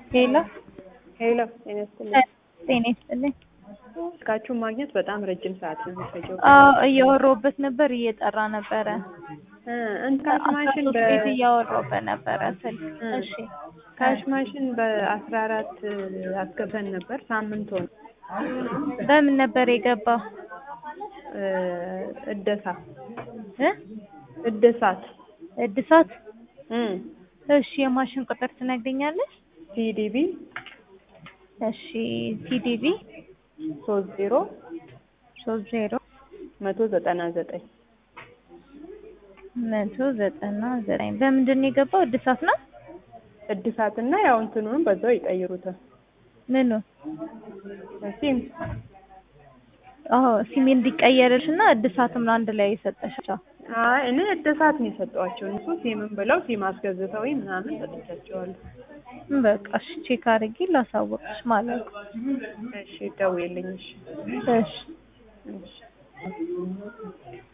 ሄሎ ሄሎ ጤና ይስጥልኝ። ጤና ይስጥልኝ። ስልካችሁን ማግኘት በጣም ረጅም ሰዓት ነው የሚፈጀው። አዎ እያወራሁበት ነበር፣ እየጠራ ነበረ። እ እንትን ካሽ ማሽን አስራ ሶስት ቤት እያወራሁበት ነበረ ስልክ። እ እሺ ካሽ ማሽን በአስራ አራት አስገብተን ነበር። ሳምንት ሆነ። በምን ነበር የገባው? እ እደሳ እ እድሳት እድሳት። እ እሺ የማሽን ቁጥር ትነግሪኛለሽ? ሲዲቢ እሺ ሲዲቢ ሶስት ዜሮ ሶስት ዜሮ መቶ ዘጠና ዘጠኝ መቶ ዘጠና ዘጠኝ በምንድን ነው የገባው? እድሳት ነው እድሳትና ያው እንትኑንም በዛው ይቀይሩታል። ምኑ? ሲም አዎ ሲም እንዲቀየርልሽ እና እድሳትም ነው አንድ ላይ የሰጠሻቸው። አይ እኔ እድሳት ነው የሰጠኋቸው። እነሱ ሲምን ብለው ሲም አስገዝተው ምናምን ሰጥቻቸዋለሁ። በቃ እሺ ቼክ አድርጌ ላሳወቅሽ ማለት ነው። እሺ ደውዪልኝ። እሺ እሺ እሺ